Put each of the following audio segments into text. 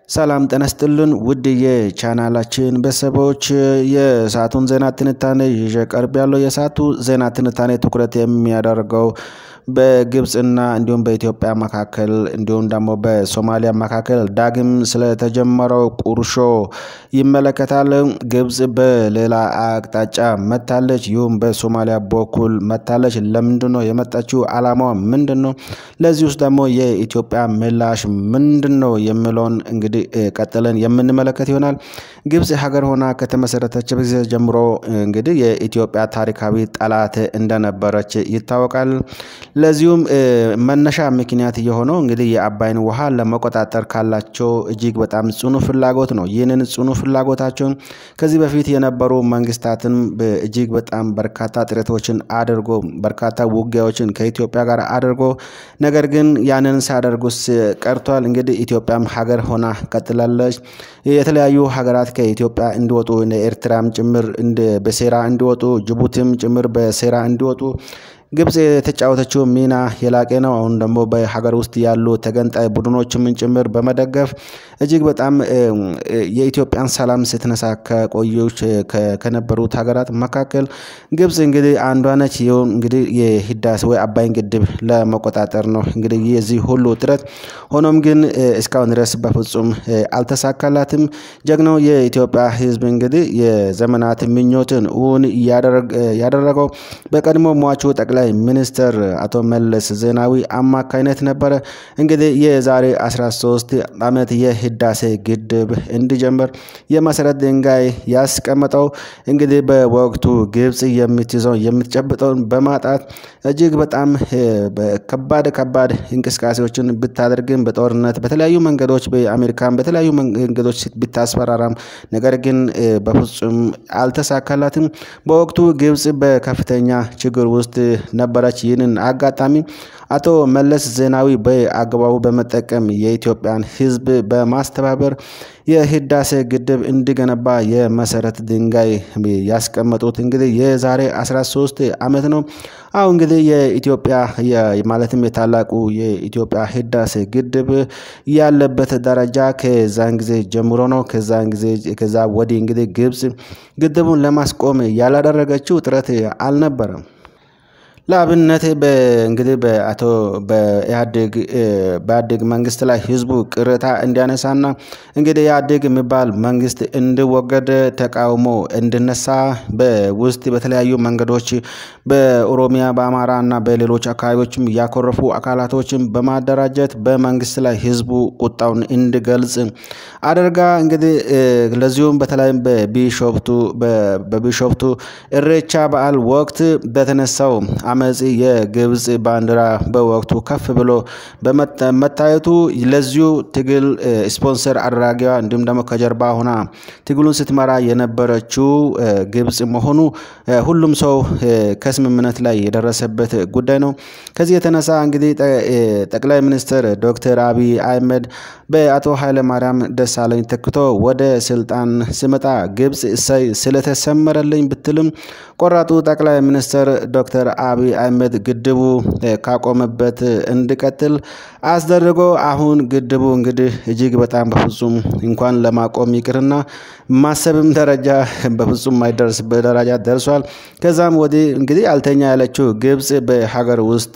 ሰላም ጤና ይስጥልን ውድ የቻናላችን ቤተሰቦች የሰዓቱን ዜና ትንታኔ ይዤ ቀርብ ያለው የሰዓቱ ዜና ትንታኔ ትኩረት የሚያደርገው በግብፅና እንዲሁም በኢትዮጵያ መካከል እንዲሁም ደግሞ በሶማሊያ መካከል ዳግም ስለተጀመረው ቁርሾ ይመለከታል። ግብፅ በሌላ አቅጣጫ መታለች፣ ይሁም በሶማሊያ በኩል መታለች። ለምንድን ነው የመጣችው? አላማዋ ምንድን ነው? ለዚህ ውስጥ ደግሞ የኢትዮጵያ ምላሽ ምንድን ነው የሚለውን እንግዲህ ቀጥለን የምንመለከት ይሆናል። ግብፅ ሀገር ሆና ከተመሰረተች ጊዜ ጀምሮ እንግዲህ የኢትዮጵያ ታሪካዊ ጠላት እንደነበረች ይታወቃል። ለዚሁም መነሻ ምክንያት የሆነው እንግዲህ የአባይን ውሃ ለመቆጣጠር ካላቸው እጅግ በጣም ጽኑ ፍላጎት ነው። ይህንን ጽኑ ፍላጎታቸውን ከዚህ በፊት የነበሩ መንግስታትን እጅግ በጣም በርካታ ጥረቶችን አድርጎ በርካታ ውጊያዎችን ከኢትዮጵያ ጋር አድርጎ ነገር ግን ያንን ሳያደርጉስ ቀርቷል። እንግዲህ ኢትዮጵያም ሀገር ሆና ቀጥላለች። የተለያዩ ሀገራት ከኢትዮጵያ እንዲወጡ ኤርትራም ጭምር በሴራ እንዲወጡ ጅቡቲም ጭምር በሴራ እንዲወጡ ግብፅ የተጫወተችው ሚና የላቀ ነው። አሁን ደግሞ በሀገር ውስጥ ያሉ ተገንጣይ ቡድኖችም ጭምር በመደገፍ እጅግ በጣም የኢትዮጵያን ሰላም ስትነሳ ከቆዮች ከነበሩት ሀገራት መካከል ግብፅ እንግዲህ አንዷ ነች። ይሁን እንግዲህ የህዳሴ ወይ አባይን ግድብ ለመቆጣጠር ነው እንግዲህ የዚህ ሁሉ ጥረት። ሆኖም ግን እስካሁን ድረስ በፍጹም አልተሳካላትም። ጀግናው የኢትዮጵያ ህዝብ እንግዲህ የዘመናት ምኞትን እውን ያደረገው በቀድሞ ሟቹ ጠቅላይ ሚኒስትር አቶ መለስ ዜናዊ አማካይነት ነበረ። እንግዲህ የዛሬ 13 ዓመት የህዳሴ ግድብ እንዲጀምር የመሰረት ድንጋይ ያስቀመጠው እንግዲህ በወቅቱ ግብፅ የምትይዘው የምትጨብጠውን በማጣት እጅግ በጣም ከባድ ከባድ እንቅስቃሴዎችን ብታደርግም በጦርነት በተለያዩ መንገዶች በአሜሪካን በተለያዩ መንገዶች ብታስፈራራም ነገር ግን በፍጹም አልተሳካላትም። በወቅቱ ግብፅ በከፍተኛ ችግር ውስጥ ነበረች። ይህንን አጋጣሚ አቶ መለስ ዜናዊ በአግባቡ በመጠቀም የኢትዮጵያን ህዝብ በማስተባበር የህዳሴ ግድብ እንዲገነባ የመሰረት ድንጋይ ያስቀመጡት እንግዲህ የዛሬ 13 ዓመት ነው። አሁን እንግዲህ የኢትዮጵያ ማለትም የታላቁ የኢትዮጵያ ህዳሴ ግድብ ያለበት ደረጃ ከዛን ጊዜ ጀምሮ ነው። ከዛን ጊዜ ከዛ ወዲህ እንግዲህ ግብፅ ግድቡን ለማስቆም ያላደረገችው ጥረት አልነበረም። ለአብነት እንግዲህ በአቶ በኢህአዴግ በኢህአዴግ መንግስት ላይ ህዝቡ ቅሬታ እንዲያነሳና እንግዲህ ኢህአዴግ የሚባል መንግስት እንዲወገድ ተቃውሞ እንዲነሳ በውስጥ በተለያዩ መንገዶች በኦሮሚያ በአማራ እና በሌሎች አካባቢዎችም ያኮረፉ አካላቶችን በማደራጀት በመንግስት ላይ ህዝቡ ቁጣውን እንዲገልጽ አድርጋ እንግዲህ ለዚሁም በተለይም በቢሾፍቱ በቢሾፍቱ እሬቻ በዓል ወቅት በተነሳው አመፅ የግብፅ ባንዲራ በወቅቱ ከፍ ብሎ በመታየቱ ለዚሁ ትግል ስፖንሰር አድራጊዋ እንዲሁም ደግሞ ከጀርባ ሆና ትግሉን ስትመራ የነበረችው ግብፅ መሆኑ ሁሉም ሰው ከስምምነት ላይ የደረሰበት ጉዳይ ነው። ከዚህ የተነሳ እንግዲህ ጠቅላይ ሚኒስትር ዶክተር አብይ አህመድ በአቶ ኃይለማርያም ደሳለኝ ተክቶ ወደ ስልጣን ሲመጣ ግብፅ እሰይ ስለተሰመረልኝ ብትልም ቆራጡ ጠቅላይ ሚኒስትር ዶክተር አብይ አህመድ ግድቡ ካቆመበት እንዲቀጥል አስደርጎ አሁን ግድቡ እንግዲህ እጅግ በጣም በፍጹም እንኳን ለማቆም ይቅርና ማሰብም ደረጃ በፍጹም የማይደርስበት ደረጃ ደርሷል። ከዛም ወዲህ እንግዲህ አልተኛ ያለችው ግብፅ በሀገር ውስጥ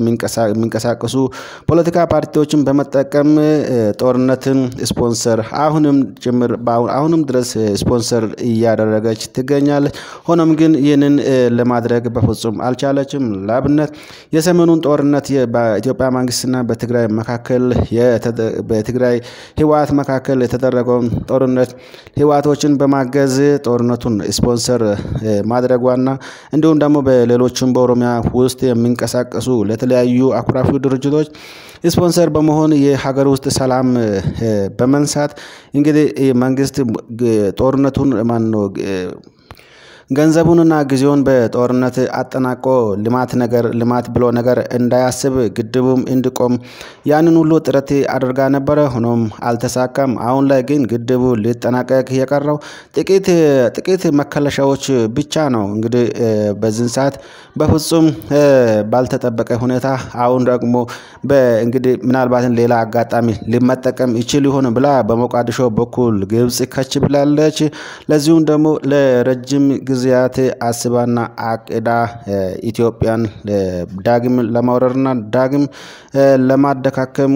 የሚንቀሳቀሱ ፖለቲካ ፓርቲዎችን በመጠቀም ጦርነትን ስፖንሰር አሁንም ጭምር አሁንም ድረስ ስፖንሰር እያደረገች ትገኛለች። ሆኖም ግን ይህንን ለማድረግ በፍጹም አልቻለችም። ለአብነት የሰሜኑን ጦርነት በኢትዮጵያ መንግስትና በትግራይ መካከል በትግራይ ህወሓት መካከል የተደረገውን ጦርነት ህወሓቶችን በማገዝ ጦርነቱን ስፖንሰር ማድረጓና እንዲሁም ደግሞ በሌሎችም በኦሮሚያ ውስጥ የሚንቀሳቀሱ ለተለያዩ አኩራፊ ድርጅቶች ስፖንሰር በመሆን የሀገር ውስጥ ሰላም በመንሳት እንግዲህ መንግስት ጦርነቱን ማነው ገንዘቡንና ጊዜውን በጦርነት አጠናቆ ልማት ነገር ልማት ብሎ ነገር እንዳያስብ ግድቡም እንዲቆም ያንን ሁሉ ጥረት አድርጋ ነበረ። ሆኖም አልተሳካም። አሁን ላይ ግን ግድቡ ሊጠናቀቅ የቀረው ጥቂት ጥቂት መከለሻዎች ብቻ ነው። እንግዲህ በዚህን ሰዓት በፍጹም ባልተጠበቀ ሁኔታ አሁን ደግሞ እንግዲህ ምናልባትን ሌላ አጋጣሚ ሊመጠቀም ይችል ይሆን ብላ በሞቃዲሾ በኩል ግብጽ ከች ብላለች። ለዚሁም ደግሞ ለረጅም ጊዜያት አስባና አቅዳ ኢትዮጵያን ዳግም ለማውረርና ዳግም ለማደካከም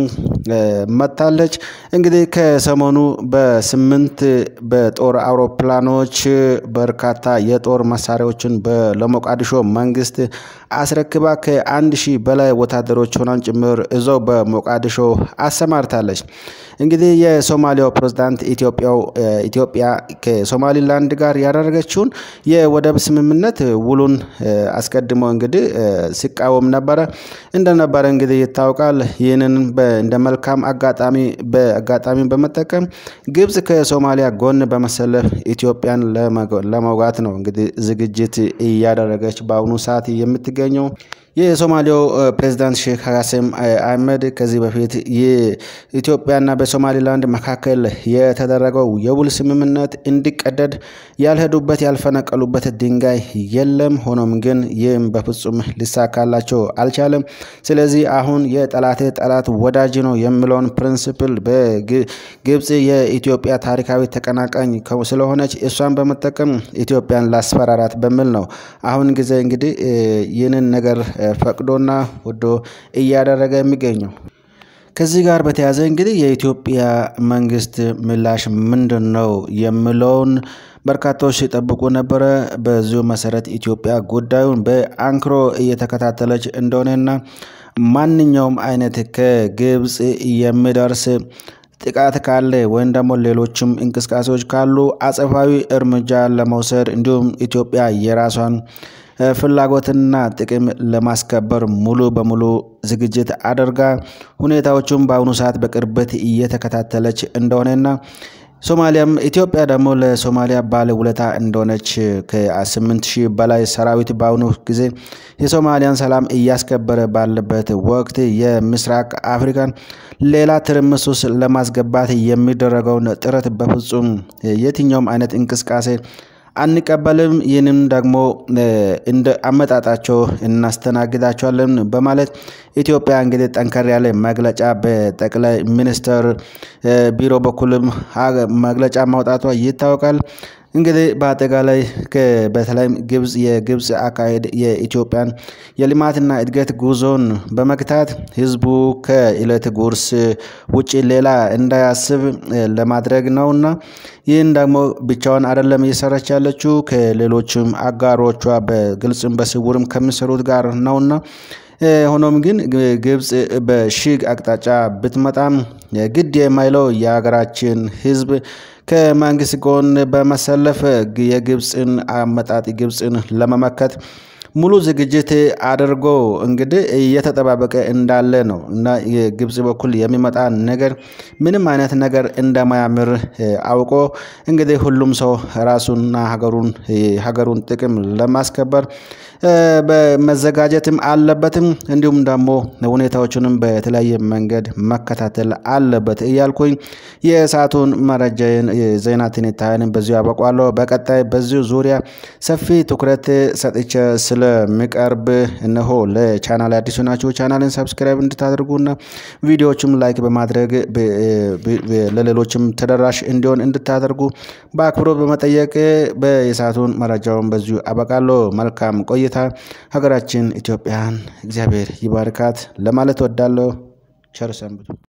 መጥታለች። እንግዲህ ከሰሞኑ በስምንት በጦር አውሮፕላኖች በርካታ የጦር መሳሪያዎችን ለሞቃዲሾ መንግስት አስረክባ ከአንድ ሺህ በላይ ወታደሮች ሆናን ጭምር እዛው በሞቃዲሾ አሰማርታለች። እንግዲህ የሶማሊያው ፕሬዝዳንት ኢትዮጵያው ኢትዮጵያ ከሶማሊላንድ ጋር ያደረገችውን የወደብ ስምምነት ውሉን አስቀድሞ እንግዲህ ሲቃወም ነበረ እንደነበረ እንግዲህ ይታወቃል። ይህንን እንደ መልካም አጋጣሚ በአጋጣሚ በመጠቀም ግብጽ ከሶማሊያ ጎን በመሰለፍ ኢትዮጵያን ለመውጋት ነው እንግዲህ ዝግጅት እያደረገች በአሁኑ ሰዓት የምትገኘው። የሶማሊያው ፕሬዝዳንት ሼክ ሀሰም አህመድ ከዚህ በፊት የኢትዮጵያና በሶማሊላንድ መካከል የተደረገው የውል ስምምነት እንዲቀደድ ያልሄዱበት ያልፈነቀሉበት ድንጋይ የለም። ሆኖም ግን ይህም በፍጹም ሊሳካላቸው አልቻለም። ስለዚህ አሁን የጠላቴ ጠላት ወዳጅ ነው የሚለውን ፕሪንስፕል በግብጽ የኢትዮጵያ ታሪካዊ ተቀናቃኝ ስለሆነች እሷን በመጠቀም ኢትዮጵያን ላስፈራራት በሚል ነው አሁን ጊዜ እንግዲህ ይህንን ነገር ፈቅዶና ወዶ እያደረገ የሚገኘው። ከዚህ ጋር በተያያዘ እንግዲህ የኢትዮጵያ መንግስት ምላሽ ምንድን ነው የሚለውን በርካታዎች ሲጠብቁ ነበረ። በዚሁ መሰረት ኢትዮጵያ ጉዳዩን በአንክሮ እየተከታተለች እንደሆነና ማንኛውም አይነት ከግብጽ የሚደርስ ጥቃት ካለ ወይም ደግሞ ሌሎችም እንቅስቃሴዎች ካሉ አጸፋዊ እርምጃ ለመውሰድ እንዲሁም ኢትዮጵያ የራሷን ፍላጎትና ጥቅም ለማስከበር ሙሉ በሙሉ ዝግጅት አድርጋ ሁኔታዎቹም በአሁኑ ሰዓት በቅርበት እየተከታተለች እንደሆነና ሶማሊያም ኢትዮጵያ ደግሞ ለሶማሊያ ባለ ውለታ እንደሆነች ከስምንት ሺህ በላይ ሰራዊት በአሁኑ ጊዜ የሶማሊያን ሰላም እያስከበረ ባለበት ወቅት የምስራቅ አፍሪካን ሌላ ትርምስ ውስጥ ለማስገባት የሚደረገውን ጥረት በፍጹም የትኛውም አይነት እንቅስቃሴ አንቀበልም። ይህንም ደግሞ እንደ አመጣጣቸው እናስተናግዳቸዋለን በማለት ኢትዮጵያ እንግዲህ ጠንከር ያለ መግለጫ በጠቅላይ ሚኒስትር ቢሮ በኩልም መግለጫ ማውጣቷ ይታወቃል። እንግዲህ በአጠቃላይ በተለይም ግብጽ የግብጽ አካሄድ የኢትዮጵያን የልማትና እድገት ጉዞን በመግታት ህዝቡ ከእለት ጉርስ ውጪ ሌላ እንዳያስብ ለማድረግ ነውና ይህን ደግሞ ብቻውን አይደለም እየሰራች ያለችው ከሌሎችም አጋሮቿ በግልጽም በስውርም ከሚሰሩት ጋር ነውና ሆኖም ግን ግብጽ በሺግ አቅጣጫ ብትመጣም ግድ የማይለው የሀገራችን ህዝብ ከመንግስት ጎን በመሰለፍ የግብፅን አመጣጥ ግብፅን ለመመከት ሙሉ ዝግጅት አድርጎ እንግዲህ እየተጠባበቀ እንዳለ ነው እና የግብጽ በኩል የሚመጣ ነገር ምንም አይነት ነገር እንደማያምር አውቆ እንግዲህ ሁሉም ሰው ራሱንና ሀገሩን ሀገሩን ጥቅም ለማስከበር በመዘጋጀትም አለበትም እንዲሁም ደግሞ ሁኔታዎቹንም በተለያየ መንገድ መከታተል አለበት እያልኩኝ የሰዓቱን መረጃዬን ዜና ትንታኔን በዚሁ አበቋለሁ። በቀጣይ በዚሁ ዙሪያ ሰፊ ትኩረት ሰጥቼ ስለሚቀርብ እነሆ ለቻናል አዲሱ ናቸው ቻናልን ሰብስክራይብ እንድታደርጉና ቪዲዮዎችም ላይክ በማድረግ ለሌሎችም ተደራሽ እንዲሆን እንድታደርጉ በአክብሮት በመጠየቅ በየሰዓቱን መረጃውን በዚሁ አበቃለሁ። መልካም ቆይታ። ሀገራችን ኢትዮጵያን እግዚአብሔር ይባርካት ለማለት ወዳለሁ። ቸር ሰንብቱ።